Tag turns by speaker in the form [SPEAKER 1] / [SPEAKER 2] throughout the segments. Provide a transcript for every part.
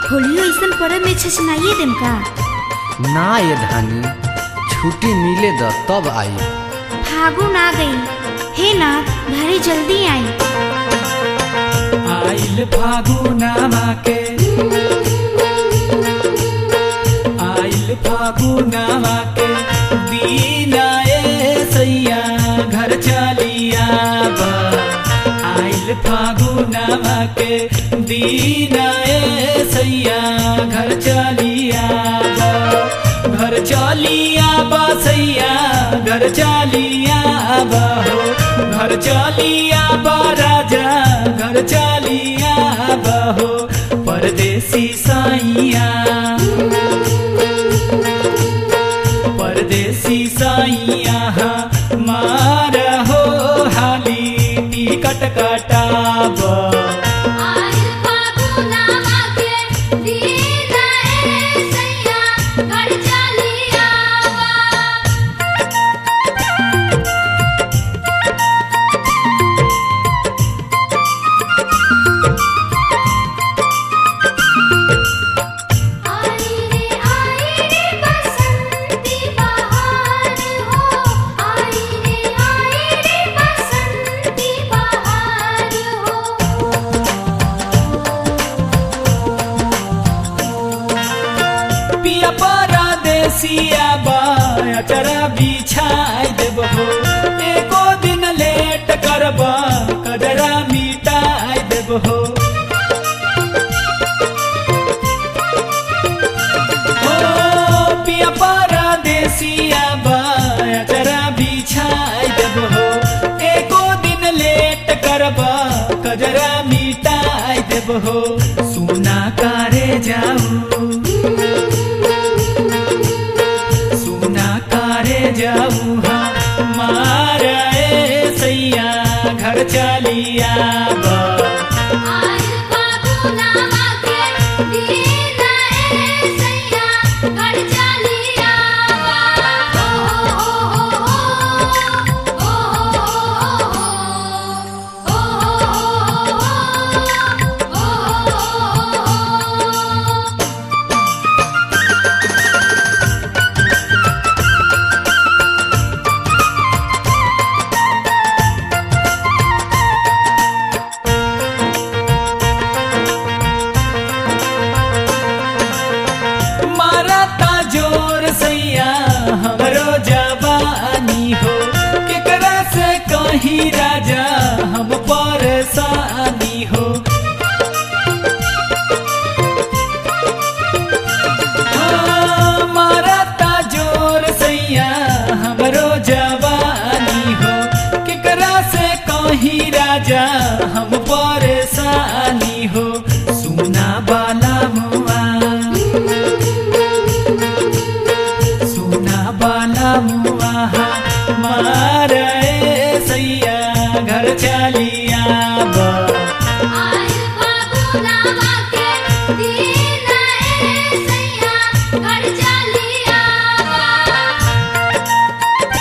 [SPEAKER 1] होलियो ऐसन परब में छछनाइए देम का
[SPEAKER 2] ना ये धानी छुट्टी मिले द तब आई
[SPEAKER 1] फागुन आ गई हे नाथ घरे जल्दी आई
[SPEAKER 3] आइल फागुनामा के आइल फागुनामा के दीना ए सैया घर चलिया बा आइल फागुनामा के दीना ए सैया घर चलिया बा घर चलिया बा सैया घर चलिया बा हो घर चलिया बा राजा घर चलिया बा हो परदेसी साइया परदेसी साइया मार हो हाली टिकट कटाबा
[SPEAKER 4] आइल फागुनामा के दीना ए सैया घर चलिया बा आई रे आई रे बसंती बहार हो आई रे आई रे बसंती बहार हो
[SPEAKER 3] पिया परदेसिया बाया चरा बिछाई देब हो एको दिन लेट करबा कजरा मिटाई देब हो हो, पिया परदेसिया बाया चरा बिछाई देब हो एको दिन लेट करबा कजरा मिटाई देब हो सुना कारे जाऊ सुना कारे जाऊ मारे सैया घर चलिया बा
[SPEAKER 4] आइल फागुनामा के दीना ए सैया घर चलिया बा ओ हो हो हो ओ हो हो हो
[SPEAKER 3] मारता जोर सैया हमरो जवानी हो केकरा से कहीं राजा हम परेशानी हो हाँ, मारता जोर सैया हमरो जवानी हो केकरा से कहीं राजा हम परेशानी हो सुना बाला मुआ सुना बाला मुआ मारे सैया घर चलिया बा
[SPEAKER 4] आइल फागुनामा के दीना ए सैया घर चलिया बा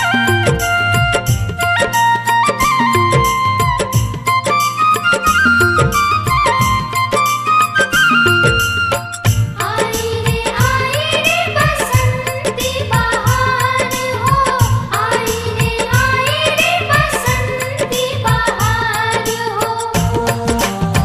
[SPEAKER 4] आई रे आई रे बसंती बहार हो आई रे आई रे बसंती बहार हो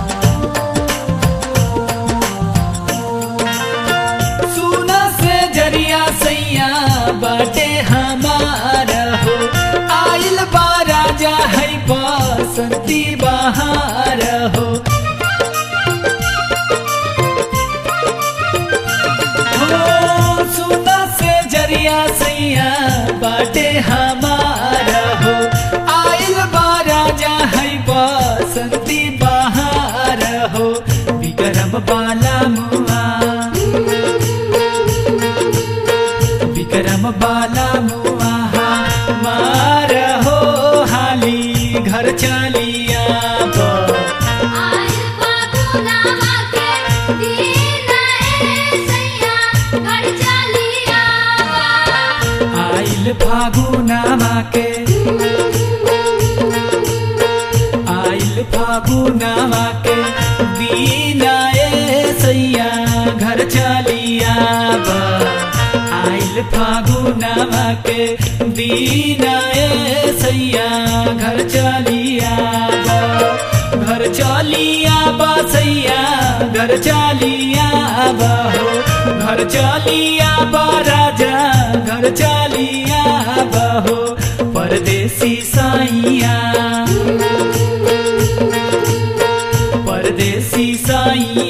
[SPEAKER 3] सुना से जरिया सैया बाटे हमार हो आइल बा राजा है बसंती बहार हो हो, सुना से जरिया सैया बाटे हमार हो आइल बा राजा है बसंती बहार हो विक्रम बाला मुआ विक्रम बाला मुआ मार हो हाली घर चलिया बा
[SPEAKER 4] आइल फागुनामा के दीना ए सैया घर चलिया बा
[SPEAKER 3] आइल फागुनामा के आइल फागुनामा के दीना ए सैया आइल फागुनामा के दीना ए सैया घर चलिया घर चलिया बसैया घर चलिया हो घर चलिया राजा घर चलिया हो परदेसी सैया परदेसी सैया